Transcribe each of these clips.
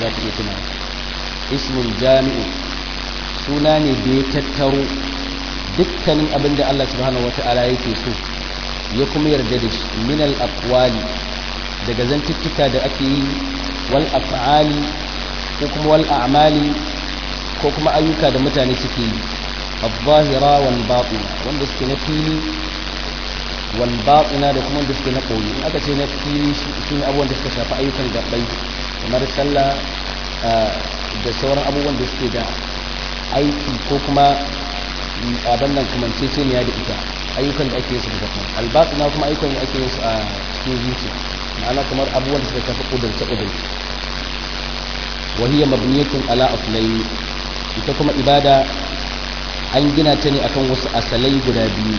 za ka iya tuna ismul jami'u suna ne da ya tattaro dukkanin abin da Allah subhanahu wata'ala yake so ya kuma yarda da shi min al aqwali daga zantuttuka da ake yi wal af'ali ko kuma wal a'mali ko kuma ayyuka da mutane suke yi al-zahira wal batina wanda suke na fili wal batina da kuma wanda suke na koyi in aka ce na fili shi ne abubuwan da suka shafi ayyukan gabbai kamar sallah da sauran abubuwan da suke da aiki ko kuma abin nan kuma ceceniya da ita ayyukan da ake yin su da kuma albatina kuma ayyukan da ake yin su a cikin zuciya ma'ana kamar abubuwan da suka shafi kudurce kudurce وهي مبنية على أصلين ita kuma ibada an gina ta ne akan wasu asalai guda biyu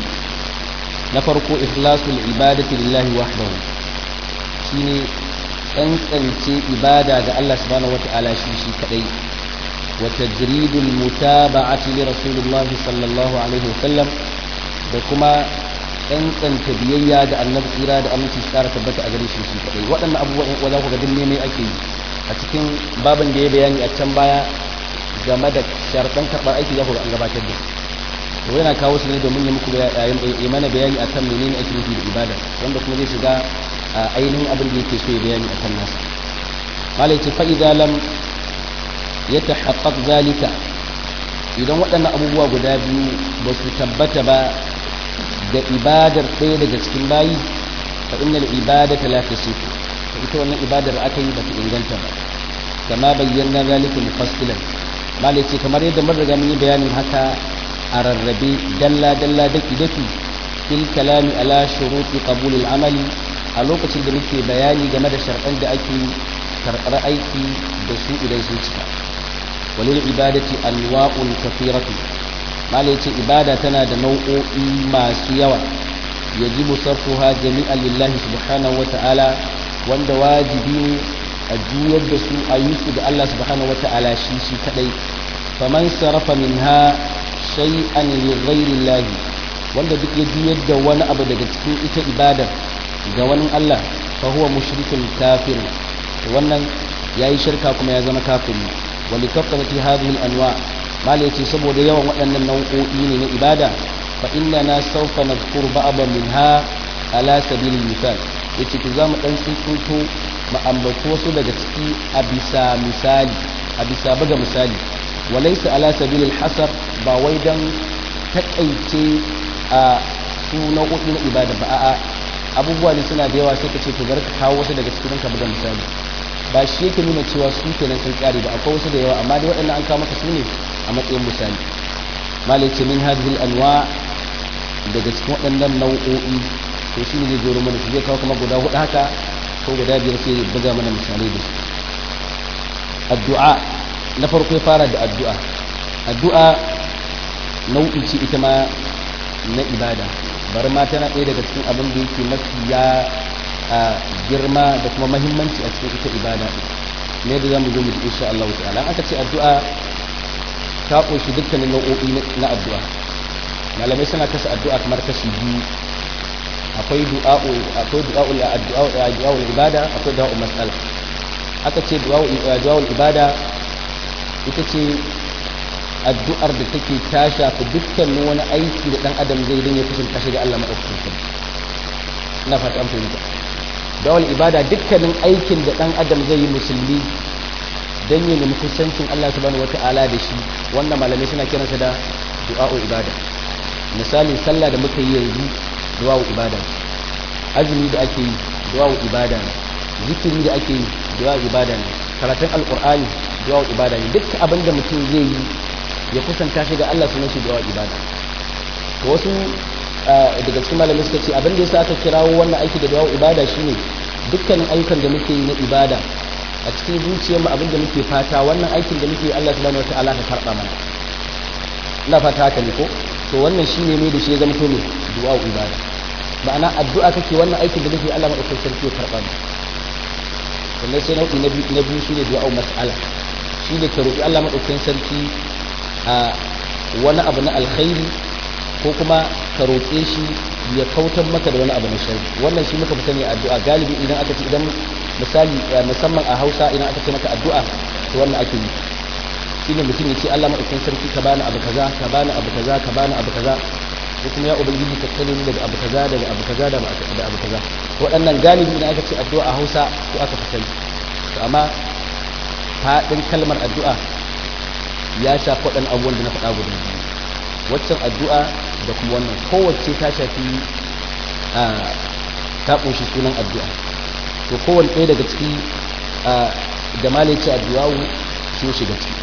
na farko ikhlasul ibadati lillahi wahdahu shine tsantsance ibada ga Allah subhanahu wata'ala shi shi kadai wa tajridul mutaba'ati li rasulillah sallallahu alaihi wasallam da kuma tsantsanta biyayya ga annabi tsira da aminci tsara tabbata a gare shi shi kadai waɗannan abubuwan wa za ku ga dinne mai ake yi a cikin babin da ya bayani a can baya game da sharɗan karɓar aiki za ku ga an gabatar da to yana kawo su ne domin ya muku ya mana bayani akan menene ake nufi da ibada wanda kuma zai shiga ainihin abin da yake so ya bayani akan nasa malai ce fa idza lam yatahaqqaq zalika idan waɗannan abubuwa guda biyu ba su tabbata ba ga ibadar ɗaya daga cikin bayi fa innal ibadata la tasifu ita wannan ibadar aka yi ba ta inganta ba kama bayyana zalika mufassilan malai ce kamar yadda mun riga mun yi bayanin haka a rarrabe dalla dalla daki daki fil kalami ala shuruti qabul al amali a lokacin da muke bayani game da sharɗan da ake karɓar aiki da su idan sun cika walil ibadati anwa'un kathiratu malai ce ibada tana da nau'o'i masu yawa yajibu sarfuha jami'an lillahi subhanahu wa ta'ala wanda wajibi ne a juyar da su a yi su da Allah subhanahu wa ta'ala shi shi kadai faman sarafa minha shay'an li ghairi Allah wanda duk ya juyar da wani abu daga cikin ita ibadar ga wani Allah fa huwa mushrikun kafir wannan yayi shirka kuma ya zama kafiri wa li kafrati hadhihi al-anwa malai ce saboda yawan waɗannan nau'o'i ne na ibada fa inna sawfa nadhkuru ba'dan minha ala sabilil misal yace to zamu dan tsinto mu ambato wasu daga ciki a bisa misali a bisa buga misali walaysa ala sabilil hasar ba wai dan takaice a su nau'o'i na ibada ba a'a abubuwa ne suna da yawa sai ka ce to bar ka kawo wasu daga cikin ka buga misali ba shi yake nuna cewa su kenan sun kare ba akwai wasu da yawa amma dai waɗannan an kawo maka su ne a matsayin misali malai ce min hadhihi anwa daga cikin waɗannan nau'o'i to shi ne zai joro mana su zai kawo kuma guda hudu haka ko guda biyar sai ya buga mana misalai da su addu'a na farko ya fara da addu'a addu'a nau'i ce ita ma na ibada bari ma tana ɗaya daga cikin abin da yake mafi ya girma da kuma mahimmanci a cikin ita ibada ne da zamu zo mu insha Allah ta'ala aka ce addu'a ta ƙunshi dukkanin nau'o'i na addu'a malamai suna kasa addu'a kamar kashi biyu akwai du'a'u akwai du'a'ul addu'a du'a'ul ibada akwai du'a'ul mas'ala aka ce du'a'ul ibada ita ce addu'ar da take ta shafi dukkanin wani aiki da dan adam zai dan ya kusanta shi ga Allah madaukakin sarki ina fata an fahimta du'a'ul ibada dukkanin aikin da dan adam zai yi musulmi dan ya nemi kusancin Allah subhanahu wata'ala da shi wannan malamai suna kiransa da du'a'ul ibada misali sallah da muka yi yanzu duwawu ibada azumi da ake yi duwawu ibada ne zikiri da ake yi duwawu ibada ne karatun alkur'ani duwawu ibada ne duk abin da mutum zai yi ya kusanta shi ga Allah sunan shi duwawu ibada to wasu daga cikin malamai suka ce abin da yasa aka kirawo wannan aiki da duwawu ibada shine dukkanin ayyukan da muke yi na ibada a cikin zuciyarmu abin da muke fata wannan aikin da muke Allah subhanahu wataala ka karba mana ina fata haka ne ko to wannan shine mai da shi ya zama to ne du'a ibada ma'ana addu'a kake wannan aikin da nake Allah madaukakin sarki ya karba ni sannan sai nau'i na biyu na biyu shine du'a mas'ala shine ka roki Allah madaukakin sarki a wani abu na alkhairi ko kuma ka roƙe shi ya kautar maka da wani abu na sharri wannan shi muka fi sani addu'a galibi idan aka ce idan misali musamman a Hausa idan aka ce maka addu'a to wannan ake yi shine mutum ya ce Allah madaukakin sarki ka bani abu kaza ka bani abu kaza ka bani abu kaza ko kuma ya ubangiji ka tsare ni daga abu kaza daga abu kaza da abu kaza waɗannan galibi idan aka ce addu'a a Hausa to aka fi sani to amma faɗin kalmar addu'a ya shafi waɗannan abubuwan da na faɗa guda biyu waccan addu'a da kuma wannan kowace ta shafi ta ƙunshi sunan addu'a to kowane ɗaya daga ciki da malaci addu'a sun shiga ciki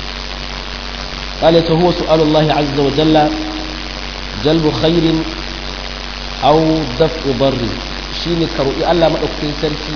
malaci huwa su'alullahi azza wa jalla jalbu khairin aw daf'u darri shine ka roƙi Allah madaukakin sarki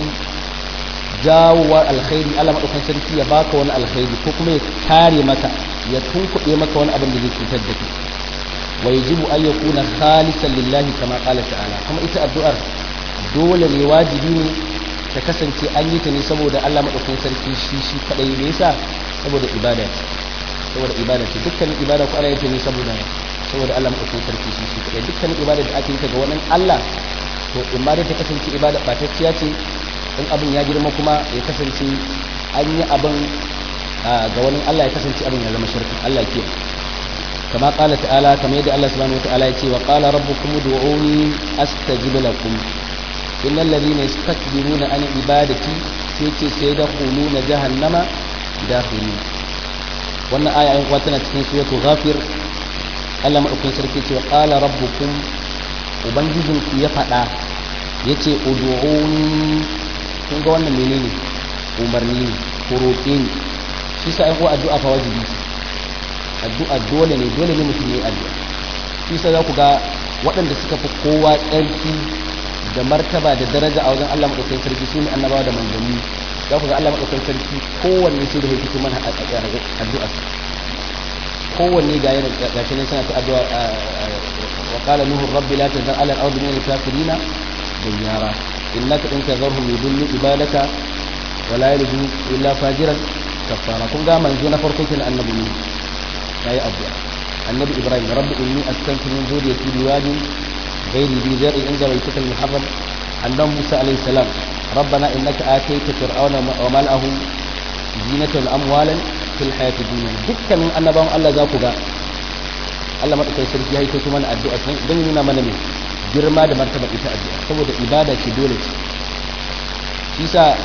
jawowa alkhairi Allah madaukakin sarki ya baka wani alkhairi ko kuma ya kare maka ya tunkuɗe maka wani abin da zai cutar da kai wa yajibu an yakuna khalisan lillahi kama qala ta'ala kuma ita addu'ar dole ne wajibi ne ta kasance an yi ta ne saboda Allah madaukakin sarki shi shi kadai ne yasa saboda ibada saboda ibada ce dukkanin ibada ko ana yin ta ne saboda saboda Allah madaukakin sarki shi shi kadai dukkanin ibada da ake yi ta ga wannan Allah to in ma dai ta kasance ibada batacciya ce in abin ya girma kuma ya kasance an yi abin ga wani Allah ya kasance abin ya zama shirka Allah ya kiyaye كما قال تعالى كما يدعى الله سبحانه وتعالى يتي وقال ربكم ادعوني استجب لكم ان الذين يستكبرون عن عبادتي سيتي سيدخلون جهنم داخلين wannan aya ayin kuwa tana cikin suratul ghafir Allah madaukakin sarki ce qala rabbukum ubangijin ku ya faɗa yace ud'uni kun ga wannan menene umarni ne ko roƙe ni shi sa ayin kuwa addu'a fa wajibi addu'a dole ne dole ne mutum ya yi addu'a shi sai za ku ga waɗanda suka fi kowa tsarki da martaba da daraja a wajen Allah maɗaukakin sarki su ne annabawa da manzanni za ku ga Allah maɗaukakin sarki kowanne sai da ya fito mana addu'a kowanne ga yana ga shi nan suna ta addu'a wa qala nuhu rabbi la tazar ala al-ardi min al-kafirin dayyara innaka in tazarhum yudillu ibadaka wa la yalidu illa fajiran kafara kun ga manzo na farko kin annabi ne yayi addu'a annabi ibrahim rabbi inni askantu min zuriyati biwadin ghairi bi zar'i inda baytika al-muharram annabi musa alayhi salam ربنا إنك آتيت فرعون وملأه زينة أموالا في الحياة الدنيا دكا من أن بهم الله ذاك جاء Allah madaukakin sarki ya yi kai mana addu'a don nuna mana ne girma da martaba ita addu'a saboda ibada ce dole ce isa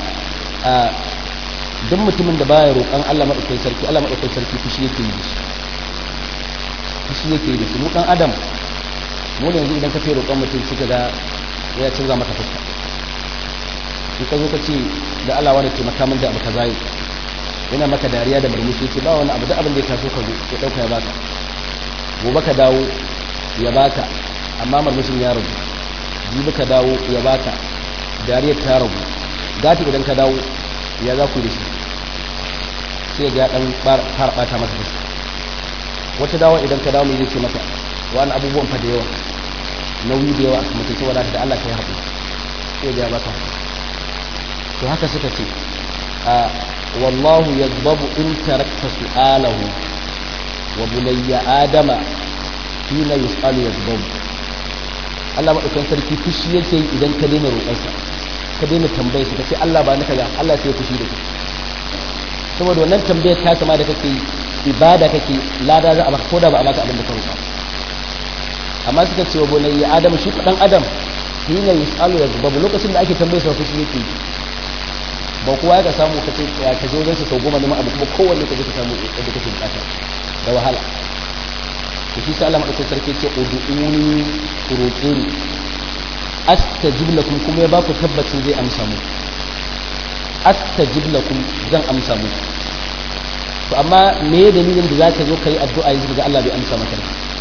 duk mutumin da baya roƙon Allah madaukakin sarki Allah madaukakin sarki fushi yake yi da shi fushi yake yi da shi mu dan adam mu ne yanzu idan ka ce roƙon mutum suka ga ya canza maka fuska in ka zo ka ce da Allah wani taimaka min da abu kaza yi yana maka dariya da murmushi ce ba wani abu da abin da ya taso ka zo ya dauka ya baka gobe ka dawo ya baka amma murmushin ya ragu jibi ka dawo ya baka dariyar ta ragu gati idan ka dawo ya za ku da shi sai ga dan fara bata masa fuska wata dawo idan ka dawo mai zai ce maka wani abubuwan fa da yawa nauyi da yawa mutum saboda da Allah ka yi haƙuri sai ga ya baka to haka suka ce a wallahu yadbabu in tarakta su'alahu wa bunayya adama hina yus'alu yadbabu Allah madaukan sarki fushi yake yi idan ka daina roƙarsa ka daina tambayar sa kace Allah ba ni kaza Allah sai ya fushi da kai saboda wannan tambayar ta kama da kake yi ibada kake lada za a baka koda ba a baka abin da ka roƙa amma suka ce wa bunayya adama shi dan adam hina yus'alu yadbabu lokacin da ake tambayar sa fushi yake yi ba kowa ya ka samu ka ce ya ka zo zansa sau goma neman abu kuma kowanne ka je ka samu yadda kake bukata da wahala to shi sai Allah madaukakin sarki ce ud'uni roƙe ni astajib lakum kuma ya ba ku tabbacin zai amsa mu astajib lakum zan amsa mu to amma me dalilin da zaka zo kai addu'a yanzu ga Allah bai amsa maka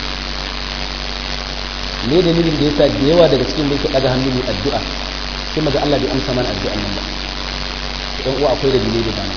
me dalilin da yasa da yawa daga cikin mai daga hannu mai addu'a sai maga Allah bai amsa mana addu'an nan ba dan uwa akwai da dalili da bana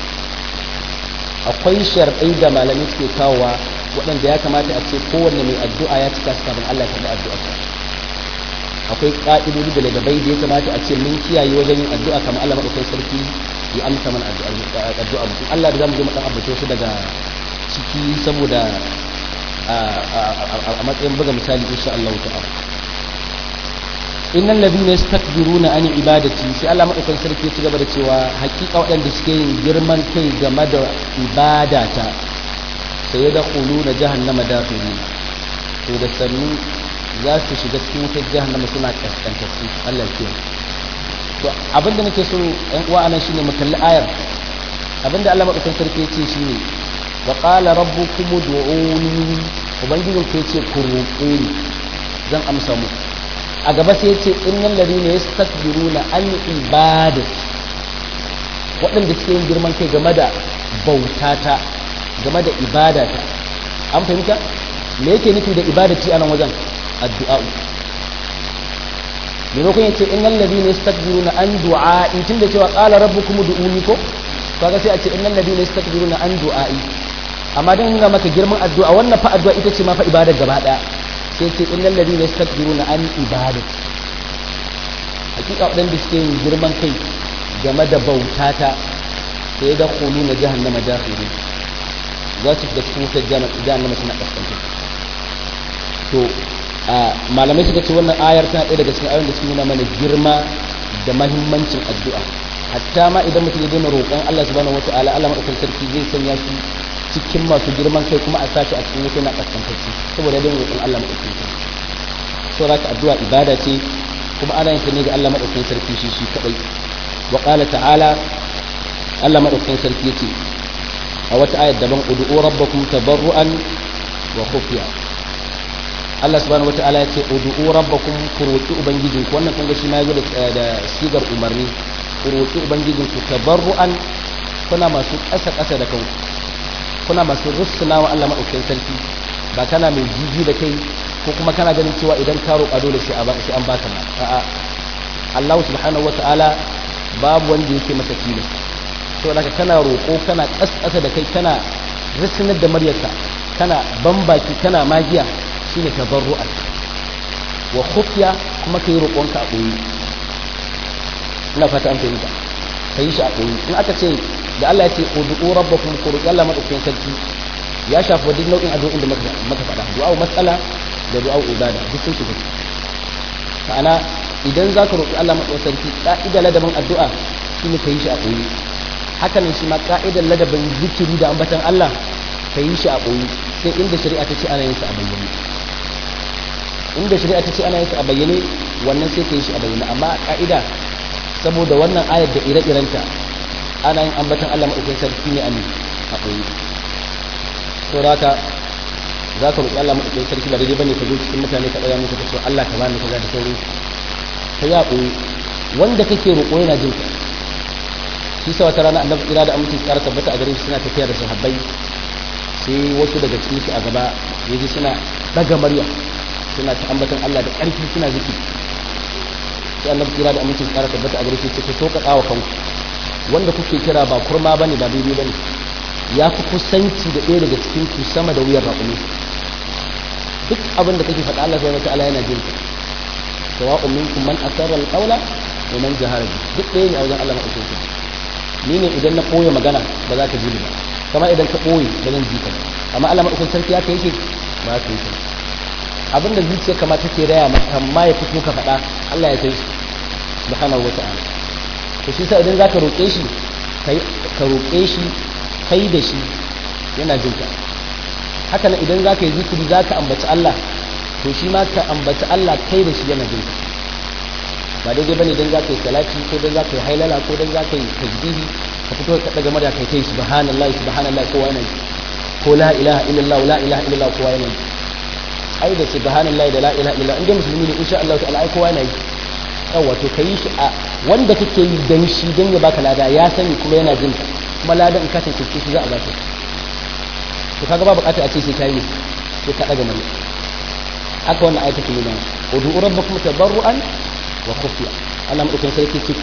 akwai sharɗai da malamai suke kawowa waɗanda ya kamata a ce kowanne mai addu'a ya cika su kafin Allah ya karɓi addu'a akwai ƙa'idodi da ladabai da ya kamata a ce mun kiyaye wajen yin addu'a kamar Allah maɗaukai sarki ya amsa mana addu'a mutum Allah da zamu je mu ɗan ambace su daga ciki saboda a matsayin buga misali insha Allah ta'ala innal ladina yastakbiruna an ibadati sai Allah madaukakin sarki ya ci gaba da cewa hakika waɗanda suke yin girman kai game da ibadata sai ya dakhuluna jahannama dakhirin to da sannu za su shiga cikin wutar jahannama suna kaskantattu Allah ya to abinda nake so ɗan uwa anan shine mu kalli ayar abinda Allah madaukakin sarki ya ce shine wa qala rabbukum ud'uni ubangijin ku yace ku roƙe ni zan amsa muku a gaba sai yace innal ladina yastakbiruna an ibadati waɗanda suke yin girman kai game da bautata game da ibadata an fahimta me yake nufi da ibadati a nan wajen addu'a maimakon ya ce innal ladina yastakbiruna an du'a'i tunda cewa qala rabbukum ud'uni ko kaga sai a ce innal ladina yastakbiruna an du'a'i amma dan nuna maka girman addu'a wannan fa addu'a ita ce ma fa ibadar gaba daya sai ce innal ladina yastakbiruna an ibadati hakika wadanda suke yin girman kai game da bautata sai da khuluna jahannama dakhirin za su shiga cikin wutar jahannama suna kaskanta to malamai suka ce wannan ayar tana ɗaya daga cikin ayoyin da suke nuna mana girma da mahimmancin addu'a hatta ma idan mutum ya daina roƙon Allah subhanahu wataala Allah madaukakin sarki zai sanya shi cikin masu girman kai kuma a sashi a cikin wuta na kaskantacci saboda daina roƙon Allah madaukakin sarki so zaka addu'a ibada ce kuma ana yin ta ne ga Allah madaukakin sarki shi shi kadai wa qala ta'ala Allah madaukakin sarki yace a wata ayar daban ud'u rabbakum tabarruan wa khufiya Allah subhanahu wata'ala ya ce ud'u rabbakum ku roki ubangijinku wannan kun ga shi ma yazo da sigar umarni ku roki ubangijinku tabarruan kuna masu ƙasa ƙasa da kanku kuna masu russuna wa Allah madaukakin sarki ba kana mai jiji da kai ko kuma kana ganin cewa idan ka roƙa dole sai an baka ma a'a Allah subhanahu wata'ala babu wanda yake masa tilas saboda kana roƙo kana ƙasa da kai kana rissanar da maryarka kana bambaki kana magiya shine tabarru'an wa khufya kuma kai roƙonka a ɓoye ina fata an fahimta kai shi a ɓoye in aka ce da Allah ya ce ud'u rabbakum ku roƙi Allah madaukakin sarki ya shafi duk nau'in addu'o'in da muka faɗa du'a mas'ala da du'a ibada duk sun shiga ma'ana idan za ka roƙi Allah madaukakin sarki ka'ida ladabin addu'a shine kai shi a ɓoye hakanan shi ma ka'idar ladabin zikiri da ambatan Allah ka yi shi a ɓoye sai inda shari'a ta ce ana yin sa a bayyane inda shari'a ta ce ana yin sa a bayyane wannan sai ka yi shi a bayyane amma a ka'ida saboda wannan ayar da ire-irenta ana yin ambatan Allah maɗaukin sarki ne a ne a ɓoye to da haka za ka roƙi Allah maɗaukin sarki ba daidai bane ka zo cikin mutane ka ɗaya musu ka ce Allah ka bani kaza da sauran ka yi a ɓoye wanda kake roƙo yana jin ka shi sa wata rana annabi kira da aminci tsara tabbata a garin suna tafiya da sahabbai sai wasu daga cikin su a gaba yaji suna daga murya suna ta ambatan Allah da ƙarfi suna zikiri sai annabi kira da aminci tsara tabbata a garin sai ku so ka tsawa kanku wanda kuke kira ba kurma bane ba daidai bane ya fi kusanci da ɗaya daga cikin ku sama da wuyar raƙumi duk abin da kake faɗa Allah subhanahu wataala yana jin ka sawa'un minkum man asarra al-qawla wa man jahara duk ɗaya ne a wajen Allah madaukakin ni ne idan na ɓoye magana ba za ka ji ni ba kamar idan ka ɓoye ba zan ji ka amma Allah madaukakin sarki ya kai shi ba ka yi shi abinda zuciya kama take raya maka ma ya fito ka faɗa Allah ya kai shi subhanahu wata'ala to shi sa idan zaka roƙe shi kai ka roƙe shi kai da shi yana jin ka haka nan idan zaka yi zikiri zaka ambaci Allah to shi ma ka ambaci Allah kai da shi yana jin ka ba daidai bane dan zaka yi salati ko dan zaka yi hailala ko dan zaka yi tasbihi ka fito ka daga murya kai kai subhanallahi subhanallahi kowa yana ko la ilaha illallah la ilaha illallah kowa yana ai da subhanallahi da la ilaha illallah inda musulmi ne insha Allah ta'ala ai kowa yana yi yawa to kai shi a wanda kake yi dan shi dan ya baka lada ya sani kuma yana jin kuma ladan in ka tantance shi za a baka to kaga ba bukata a ce sai kai ne sai ka daga murya haka wannan ayatu ke nuna udu rabbakum tabarruan wa khufiya Allah madaukakin sarki ce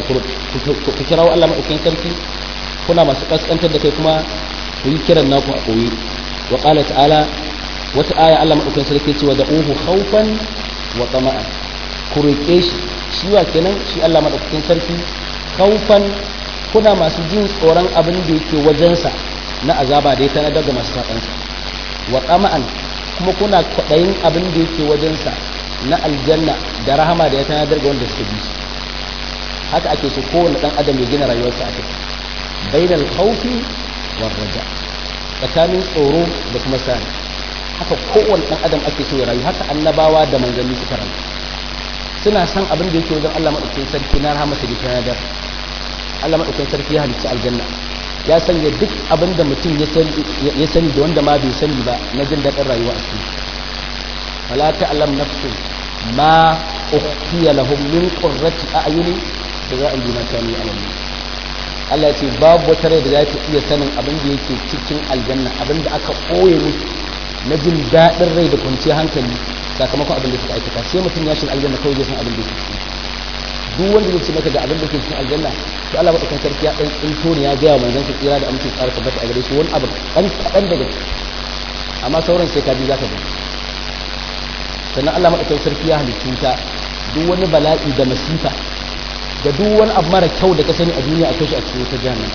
ku kirawo Allah madaukakin sarki kuna masu kaskantar da kai kuma ku yi kiran naku a koyi wa qala ta'ala wata aya Allah madaukakin sarki ce wa da'uhu khawfan wa tama'an ku roƙe shi shi wa kenan shi Allah madaukakin sarki khawfan kuna masu jin tsoron abin da yake wajensa na azaba da ya tana daga masu saƙansa wa tama'an kuma kuna kwaɗayin abin da yake wajensa na aljanna da rahama da ya tanadar ga wanda suka bi shi haka ake so kowane dan adam ya gina rayuwarsa a kai bainal khawfi war raja tsakanin tsoro da kuma sani haka kowane dan adam ake so ya rayu haka annabawa da manzanni suka rayu suna san abin da yake wajen Allah madaukakin sarki na rahama da tanadar Allah madaukakin sarki ya halicci aljanna ya sanya duk abin da mutum ya sani da wanda ma bai sani ba na jin daɗin rayuwa a cikin fala ta'lam nafsun ma ukhfiya lahum min qurrati a'yuni jazaa'an bima kanu ya'malun Allah ya ce babu wata rai da za ta iya sanin abin da yake cikin aljanna abin da aka ɓoye musu na jin daɗin rai da kwanciyar hankali sakamakon abin da suka aikata sai mutum ya shiga aljanna kawai zai san abin da yake ciki duk wanda zai ce maka ga abin da ke cikin aljanna to Allah madaukakin sarki ya dan tsinto ne ya ga manzon sa tsira da amince tsara tabbata a gare shi wani abu dan kadan daga amma sauran sai ka ji zaka ga sannan Allah madaukakin sarki ya halittu ta duk wani bala'i da masifa da duk wani abu mara kyau da ka sani a duniya akwai shi a cikin wata jahannama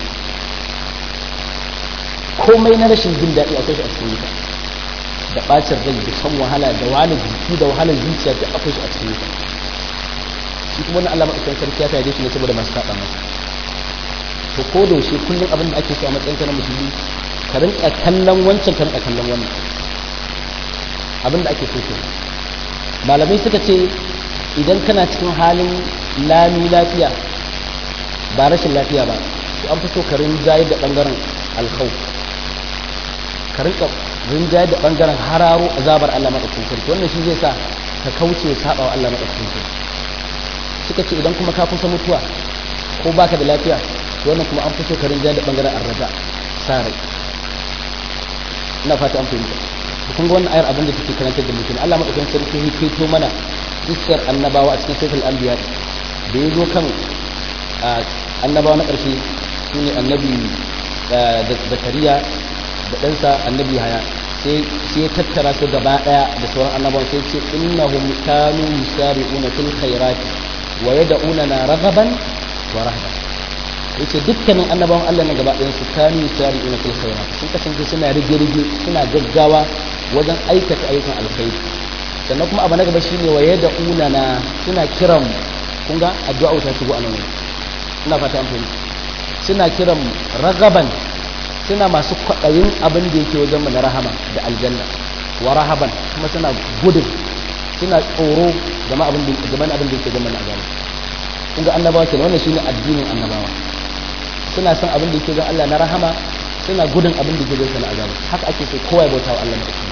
komai na rashin jin daɗi akwai shi a cikin wuta da bacin rai da shan wahala da wahalar jiki da wahalar zuciya da akwai shi a cikin wuta shi kuma wannan Allah madaukakin sarki ya tare shi ne saboda masu saba masa to ko da yaushe kullum abin da ake so a matsayin kana musulmi ka rinka kallon wancan ka rinka kallon wannan abin da ake so ke malamai suka ce idan kana cikin halin lami lafiya ba rashin lafiya ba to an fi so ka rinjaye da bangaren alkhawf ka rinka rinjaye da bangaren hararo azabar Allah madaukakin sarki wannan shi zai sa ka kauce saba wa Allah madaukakin sarki suka ce idan kuma ka kusa mutuwa ko baka da lafiya to wannan kuma an fito ka rinja da bangaren arraja sare ina fata an fahimta to kun ga wannan ayar abin da take karantar da mutum Allah madaukakin sarki ya kaito mana iskar annabawa a cikin suratul anbiya da yazo kan annabawa na ƙarshe shine annabi zakariya da ɗansa annabi haya sai ya tattara su gaba ɗaya da sauran annabawan sai ce innahum kanu yusari'una fil khairati wa yad'unana raghaban wa rahban yace dukkanin annabawan Allah na gaba ɗayan su kanu yusari'una fil khairat sun kasance suna rige-rige suna gaggawa wajen aikata ayyukan alkhairi sannan kuma abu na gaba shine wa yad'unana suna kiran kun ga addu'a ta shigo a nan ina fata an fahimta suna kiran ragaban suna masu kwaɗayin abin da yake wajen mu na rahama da aljanna wa rahaban kuma suna gudun suna tsoro game abin da game abin da yake game na azaba kun ga annabawa kenan wannan shine addinin annabawa suna son abin da yake ga Allah na rahama suna gudun abin da yake ga na azaba haka ake so kowa ya bauta wa Allah madaukakin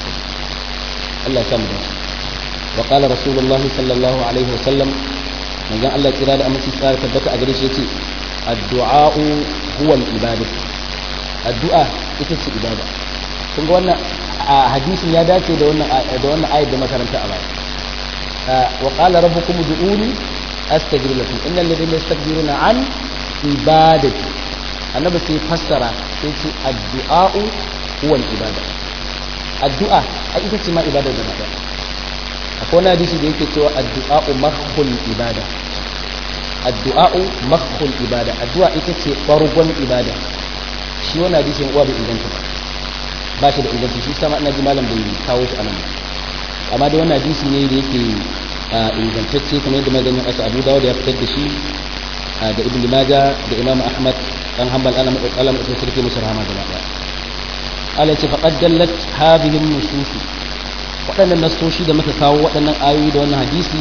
Allah ya samu dace wa qala rasulullahi sallallahu alaihi wa sallam manzon Allah kira da aminci tsara tabbata a gare shi yace addu'a huwa al-ibadah addu'a ita ce ibada kun ga wannan a hadisin ya dace da wannan da wannan ayat da makaranta a baya wa qala rabbukum ud'uni astajib lakum innal ladhina yastakbiruna an ibadati annabi sai fassara sai ce addu'a huwa al-ibada addu'a a ita ce ma ibada da mata akwai wani hadisi da yake cewa addu'a makhul ibada addu'a makhul ibada addu'a ita ce bargon ibada shi wani hadisin uwa bai inganta ba ba shi da inganci shi sama ina ji malam bai kawo shi anan amma da wannan hadisi ne da yake ingantacce kamar yadda maganin asa abu dawo da ya fitar da shi da ibn maja da imam ahmad dan hanbal alam alam da sarki musu rahama da daya Allah ce faqad dallat hadhihi an-nusus waɗannan nasoshi da muka kawo waɗannan ayoyi da wannan hadisi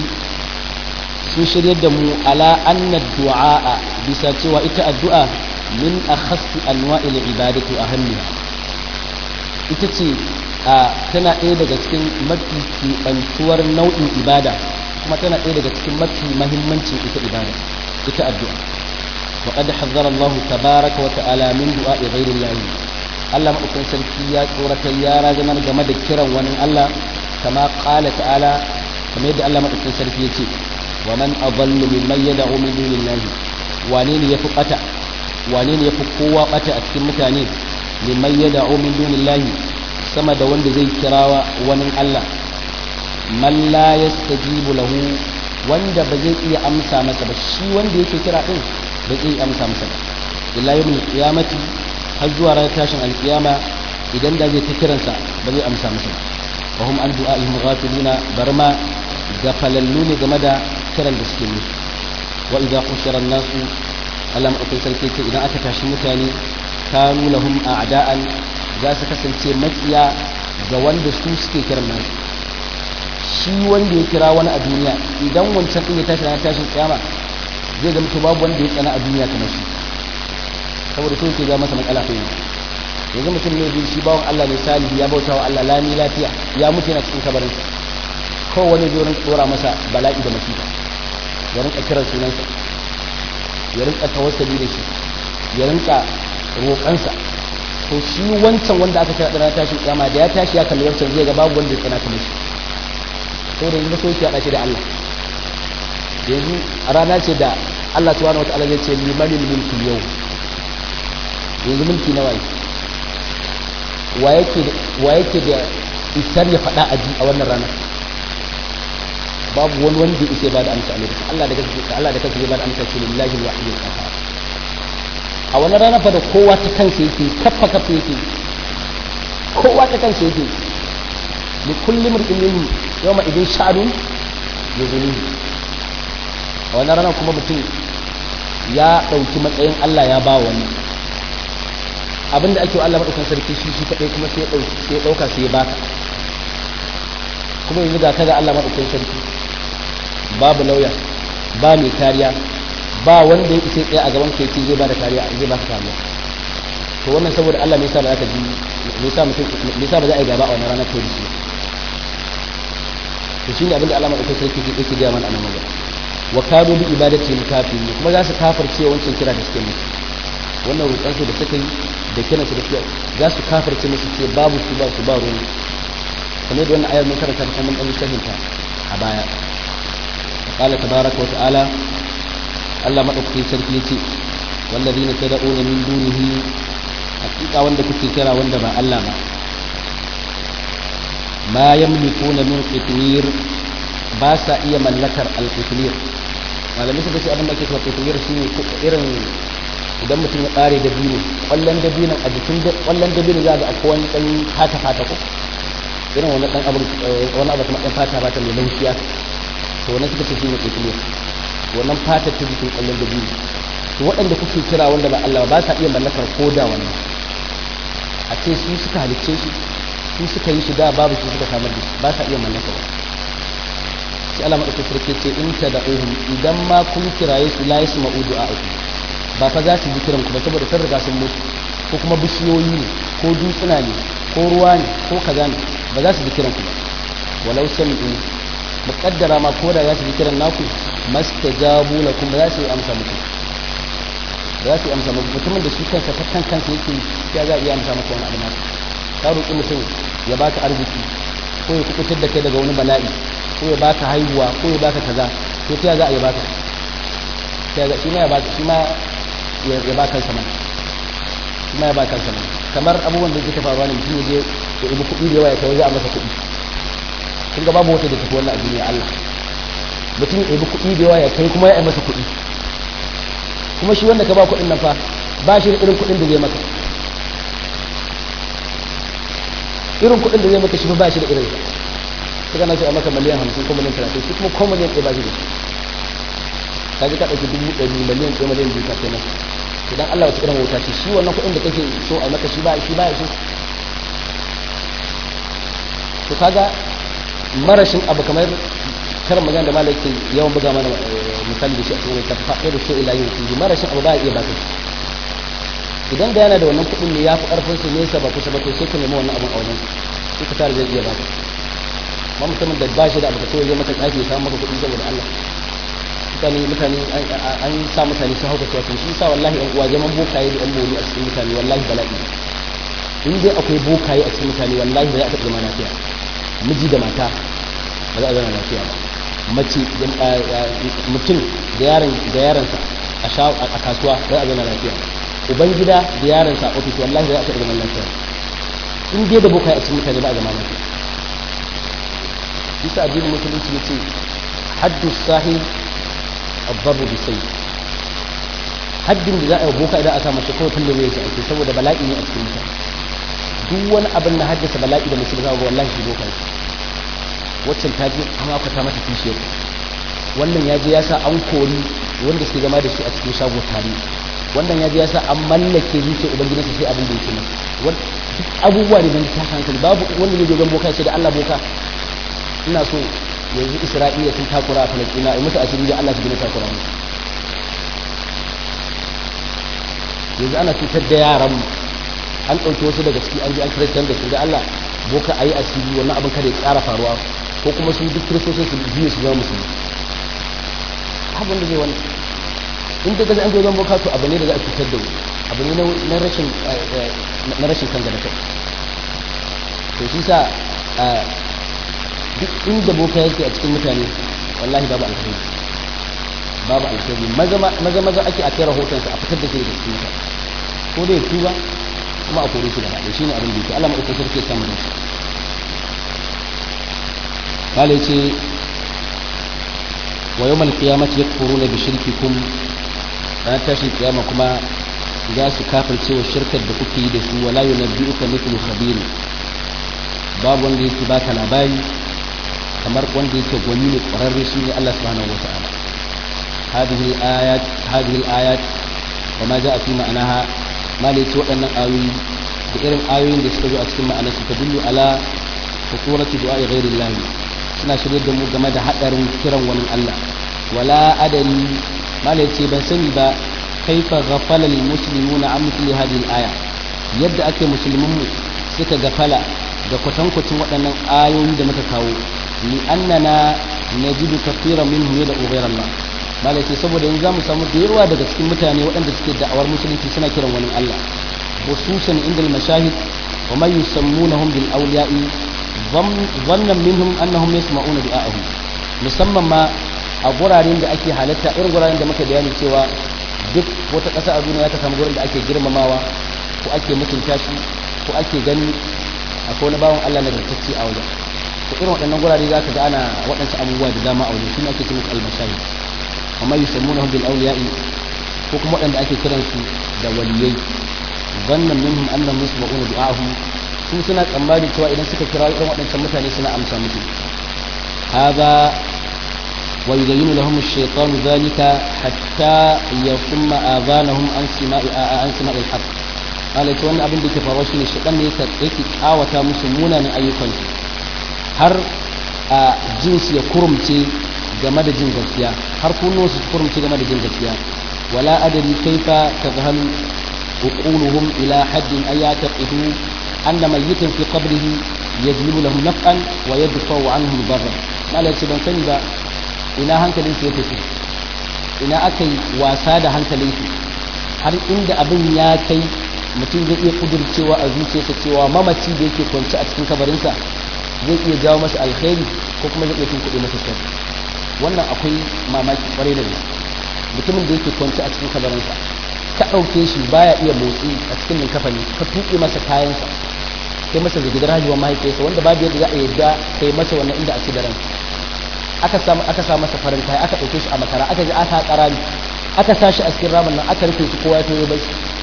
sun shiryar da mu ala anna du'a bisa cewa ita addu'a min akhassi anwa'il ibadati ahammiha ita ce a tana ɗaya daga cikin mafi keɓantuwar nau'in ibada kuma tana ɗaya daga cikin mafi mahimmancin ita ibada ita addu'a wa qad hazzara Allah tabaraka wa ta'ala min du'a'i ghayri Allah Allah madaukakin sarki ya tsorata ya razanar game da kiran wani Allah kama qala ta'ala kamar yadda Allah madaukakin sarki ya ce wa man adallu mimman yad'u min dunillahi wane ne yafi bata wane ne yafi kowa bata a cikin mutane liman yad'u min dunillahi sama da wanda zai kirawa wani Allah man la yastajibu lahu wanda ba zai iya amsa masa ba shi wanda yake kira din ba zai amsa masa ba illa yawmul qiyamati har zuwa ranar tashin alkiyama idan da zai ta kiransa ba zai amsa masa ba wa hum an du'a'ihim ghafiluna barma gafalallu ne game da kiran da suke musu wa idza hushira nasu Allah madaukakin sarki ce idan aka tashi mutane kanu lahum a'da'an za su kasance makiya ga wanda su suke kiran nasu shi wanda ya kira wani a duniya idan wancan din ya tashi ranar tashin kiyama zai zama to babu wanda ya tsana a duniya kamar shi saboda so yake ga masa matsala ko yanzu mutum ne shi bawon Allah ne salihi ya bauta wa Allah lami lafiya ya mutu yana cikin kabarin kowane zai rinka dora masa bala'i da masifa ya rinka kiran sunansa ya rinka tawassali da shi ya rinka roƙansa to shi wancan wanda aka kira ɗana tashin kiyama da ya tashi ya kalli wancan zai ga babu wanda ya tsana kamar shi saboda yanzu so yake haɗa shi da Allah yanzu a rana ce da Allah subhanahu wataala zai ce limanil mulki yau yanzu mulki na waye wa yake da isar ya faɗa a ji a wannan rana babu wani wanda ya ba da amsa a lokacin Allah da kansa Allah da kansa zai ba da amsa shi lillahi al-wahid al-qahhar a wannan rana fa da kowa ta kansa yake kaffa kaffa yake kowa ta kansa yake li kulli mar'in minhum yawma idin sha'run yuzunihi a wannan rana kuma mutum ya ɗauki matsayin Allah ya ba wani abinda ake wa Allah maɗaukan sarki shi shi kaɗai kuma sai ya ɗauka sai ya baka kuma yanzu ga kaga Allah maɗaukan sarki babu lauya ba mai kariya ba wanda ya isa tsaye a gaban ka yake zai ba da kariya zai ba ka kariya to wannan saboda Allah me yasa ba za ka ji me yasa mutum me yasa ba za a yi gaba a wannan ranar kai da shi to shine abinda Allah maɗaukan sarki yake gaya mana a nan wajen wa kanu bi ibadatihim kafirin kuma za su kafirce wancan kira da suke musu wannan roƙon su da suka yi da kiran su da suke za su kafirce musu ce babu su ba su ba ruwan kamar da wannan ayar mun karanta ta mun dan shahinta a baya qala tabaraka wa ta'ala Allah madaukakin sarki yace wallazina tad'una min dunihi hakika wanda kuke kira wanda ba Allah ba ma yamlikuna min qitmir ba sa iya mallakar al-qitmir malamai suka ce abin da ake cewa qitmir shine irin idan mutum ya ƙare da biyu ƙwallon da biyu a jikin ƙwallon da biyu za ga akwai wani ɗan fata fata ko irin wani ɗan abu wani abu kuma ɗan fata fata mai laushiya to wannan suka ce shine qitmir wannan fata ta jikin ƙwallon da biyu to waɗanda kuke kira wanda ba Allah ba sa iya mallakar koda wannan a ce su suka halicce shi su suka yi shi da babu shi suka samar da shi ba sa iya mallakar sai Allah madaukakin sarki ce in ta da'uhum idan ma kun kiraye su la yasma'u du'a'akum ba fa za su ji kiran ku ba saboda sun riga sun mutu ko kuma bishiyoyi ne ko dutsuna ne ko ruwa ne ko kaza ne ba za su ji kiran ku ba walau sami'u muqaddara ma ko da za su ji kiran naku mastajabu lakum ba za su yi amsa muku za su yi amsa muku mutumin da shi kansa ta kan kansa yake ya za a iya amsa maka wani abu naku ka roƙi mutum ya baka arziki ko ya kubutar da kai daga wani bala'i ko ya baka haihuwa ko ya baka kaza to ta za a yi baka shi ma ya baka shi ma ya ba kansa mana shi ma ya ba kansa mana kamar abubuwan da suke faruwa ne mutum je ya ibi kuɗi da yawa ya kai a masa kuɗi kun ga babu wata da tafi wannan a duniya Allah mutum ya ibi kuɗi da yawa ya kai kuma ya yi masa kuɗi kuma shi wanda ka ba kuɗin nan fa ba shi da irin kuɗin da zai maka irin kuɗin da zai maka shi ba shi da irin sa kana so a maka miliyan hamsin ko miliyan talatin shi kuma ko miliyan ɗaya ba shi da shi ka ji ka ɗauki dubu ɗari miliyan ɗaya miliyan biyu ka kai masa idan Allah wata irin wuta ce shi wannan kuɗin da kake so a maka shi ba shi ba shi to kaga marashin abu kamar karin magana da malai ke yawan buga mana misali da shi a cikin wata faɗe da shi ila yin su marashin abu ba a iya ba ka idan da yana da wannan kuɗin ne ya fi ƙarfin su nesa ba kusa ba to sai ka nemi wannan abun a wajen su ka tare zai iya ba ka amma mutumin da ba shi da abu ka kawai zai maka tsafi ya samu maka kuɗi saboda Allah mutane mutane an sa mutane sun hauka cewa shi sa wallahi yan uwa zaman bokaye da yan mori a cikin mutane wallahi bala'i in dai akwai bokaye a cikin mutane wallahi ba za a taɓa zama lafiya miji da mata ba za a zama lafiya ba mace mutum da yaron da yaronsa a kasuwa ba za a zama lafiya uban gida da yaronsa a ofis wallahi ba za a taɓa zama lafiya in dai da bokaye a cikin mutane ba a zama lafiya isa addinin musulunci ya ce haddu sahih ababu bi sai haddin da za a yi boka idan a sa mace kawai tun da zai ake saboda bala'i ne a cikin mutane duk wani abin na haddasa bala'i da musulmi ga wallahi shi boka yake waccan ta je an akwata mata kishiyar wannan ya je ya sa an kori wanda suke zama da shi a cikin shago tare wannan ya je ya sa an mallake zuciya ubangidansa sai abin da yake masa abubuwa ne don ta hankali babu wanda zai je boka ce da Allah boka ina so yanzu Isra'ila sun takura a Falastina ai musu asiri da Allah su gina takura mu yanzu ana cutar da yaran an ɗauki wasu daga ciki an ji an kiristan da su da Allah boka a yi asiri wannan abin kada ya ƙara faruwa ko kuma su duk kiristocin su biyu su zama musulmi abin da zai wani in da gaza an zai boka to abu ne da za a cutar da abu ne na rashin na rashin kan gada kai to shi sa duk inda boka yake a cikin mutane wallahi babu alkhairi babu alkhairi maza maza ake a kai rahotonsa a fitar da shi daga cikin ko da ya tuba kuma a kore shi da haɗe shi ne abin da yake Allah maɗaukar sarki ya samu da shi bala ce wa yau malkiyamati ya koro na bishirkikum ranar tashin kiyama kuma za su kafirce wa shirkar da kuke yi da su wala yi na biyu ka nufin khabiri babu wanda yake baka labari kamar wanda yake gwani ne ƙwararre shi ne Allah subhanahu wa ta'ala هذه الآيات هذه الآيات وما جاء في معناها ما ليس waɗannan ayoyi da irin ayoyin da suka zo a cikin ma'anar su tadullu ala khuturati du'a ghairi Allah suna shirye da mu game da hadarin kiran wani Allah wala adani ma ce ban sani ba kaifa ghafala lil muslimuna an mithli hadhihi al-aya yadda ake musulmin mu suka gafala da kwatankwacin waɗannan ayoyi da muka kawo li annana najidu kathiran minhum yad'u ghayra Allah malai saboda yanzu zamu samu da yawa daga cikin mutane waɗanda suke da'awar musulunci suna kiran wani Allah khususan inda al-mashahid wa man yusammunahum bil awliya'i dhannan minhum annahum yasma'una du'a'ahum musamman ma a guraren da ake halatta irin guraren da muka bayani cewa duk wata ƙasa a duniya ta samu gurin da ake girmamawa ko ake mutunta shi ko ake gani akwai wani bawan Allah na gartacce a wajen to irin waɗannan gurare za ka ga ana waɗansu abubuwa da dama a wajen shi ne ake cewa al-mashahid amma yusammunahum bil awliya'i ko kuma waɗanda ake kiransu da waliyai zannan minhum annahum yasma'una du'ahum su suna tsammani cewa idan suka kira irin waɗancan mutane suna amsa musu hada wa yuzayyinu lahum ash-shaytanu dhalika hatta yasumma adhanahum an sima'i an sima'i al-haqq alai to wannan abin da ke faruwa shine shaytan ne yake yake kawata musu munanan ayyukansu har a jinsi ya kurumce game da jin gaskiya har kunno su kurumce game da jin gaskiya wala adari kaifa tazhal uquluhum ila haddin ay yataqidu anna mayyitan fi qabrihi yajlibu lahum naf'an wa yadfa'u anhum darra malai ce ban sani ba ina hankalin su ya tafi ina aka yi wasa da hankalin su har inda abin ya kai mutum zai iya kudurcewa a zuciyarsa cewa mamaci da yake kwance a cikin kabarinsa zai iya jawo masa alkhairi ko kuma zai iya tunkuɗe masa sharri wannan akwai mamaki kwarai da gaske mutumin da yake kwanci a cikin kabarinsa ka ɗauke shi baya iya motsi a cikin linkafani ka tuƙe masa kayansa kai masa zagidar hajjuwa mahaifiyarsa wanda babu yadda za a yadda kai masa wannan inda a ci da ran aka sa aka sa masa farin kaya aka ɗauke shi a makara aka ji aka haƙa rami aka sa shi a cikin ramin nan aka rufe shi kowa ya toyo bai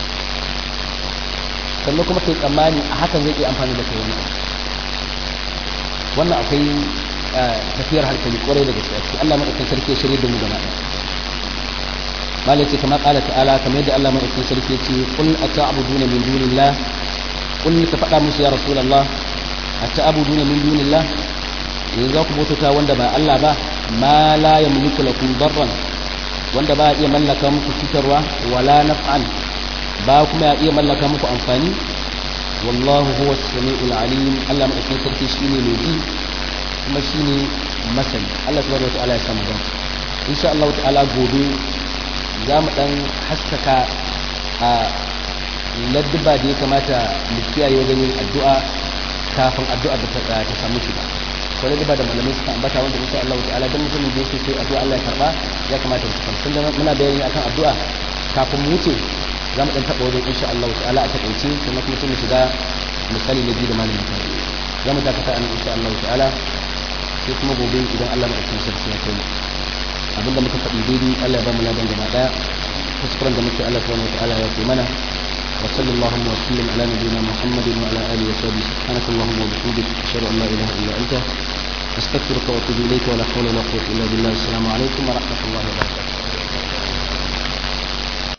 sannan kuma kai tsammani a hakan zai iya amfani da kai wani wannan akwai tafiyar hankali kwarai da gaske ciki Allah madaukakin sarki ya shirye da mu gaba ɗaya malai ce kama ƙala ta'ala kamar yadda Allah madaukakin sarki ya ce qul ata'buduna min dunillah qul ka faɗa musu ya rasulullah ata'buduna min dunillah yanzu za ku bautata wanda ba Allah ba ma la yamliku lakum darran wanda ba iya mallaka muku cutarwa wala naf'an ba kuma ya iya mallaka muku amfani wallahu huwa as-sami'ul alim Allah madaukakin sarki shine mai ji kuma shine masani Allah subhanahu wataala ya samu dace insha Allah ta'ala gobe za mu dan haskaka a ladduba da ya kamata mu kiyaye wajen yin addu'a kafin addu'a da ta ta samu shiga ko ladduba da malamai suka ambata wanda insha Allah ta'ala dan mutumin da yake sai addu'a Allah ya karba ya kamata mu san sun da muna bayani akan addu'a kafin mu wuce za mu dan taba wajen insha Allah ta'ala a takaice sannan kuma sai mu shiga misali na biyu da malamin ta za mu dakata an insha Allah ta'ala sai kuma gobe idan Allah na ɗauki sarki ya kai abinda muka faɗi daidai Allah ya ba mu ladan gaba ɗaya kuskuren da muke Allah subhanahu wa ta'ala ya ce mana wa sallallahu wa sallam ala nabiyyina Muhammadin wa ala alihi wa sahbihi subhanakallahumma wa bihamdika ashhadu an la ilaha illa anta astaghfiruka wa atubu ilayka wa la hawla wa la quwwata illa billah assalamu alaikum wa rahmatullahi wa barakatuh